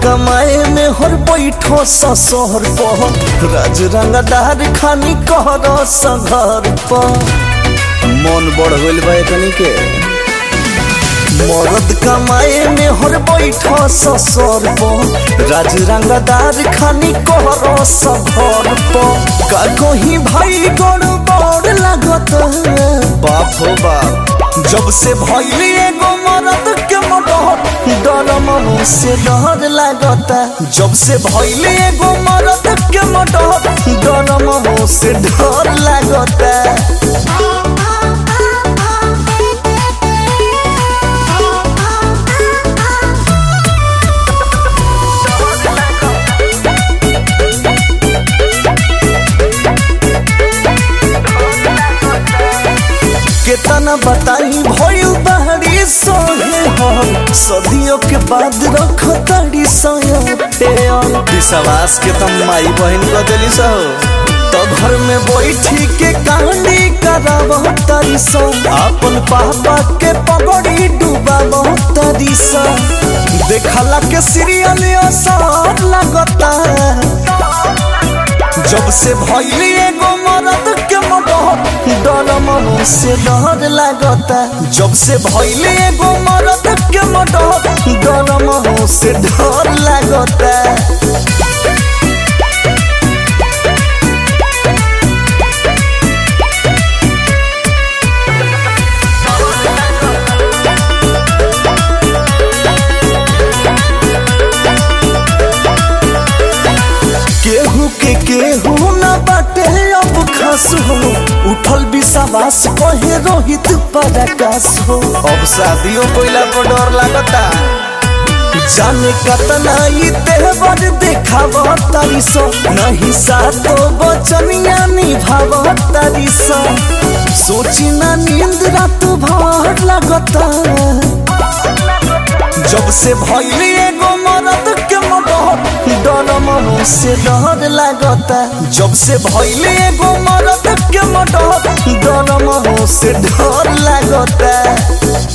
कमाए में हर बैठो ससुर पर राज रंगदार खानी कहर सघर पर मन बढ़ गइल बा एकनी के मरद कमाए में हर बैठो ससुर पर राज रंगदार खानी कहर सघर पर का कहीं भाई गड़ बड़ लागत बाप हो बाप जब से भइली एगो मरद के मडर डर मनो से डर लागता जब से भइली एगो मरद के मडर डर मनो से डर लागता केतना बताई भइल बहरी सोहे हम सदियों के बाद रख तड़ी विश्वास के तुम माई बहन कर दिली सो तो घर में बैठी के कहानी कराब तारी सो अपन पापा के पगड़ी डूबा तारी सो देखला के सीरियल असर लगता जब से भइली एगो मरद के मडर डर मनो से डर लागता जब से भइली एगो मरद के मडर डर मनो से डर लागता केहू के केहू न बाटे अब खास हो उठल विश्वास कहे रोहित पराकाश हो अब शादियों कोइला पर डर लागता जाने कतना ई तेहबर देखाव तारी सो नहीं सातो बचनिया निभाव तारी सो सोची ना नींद रात भर लगता जब से भइली एगो मरद के मडर डर मनो से डर लागता जब से भइली एगो मरद के मडर डर मनो से डर लागता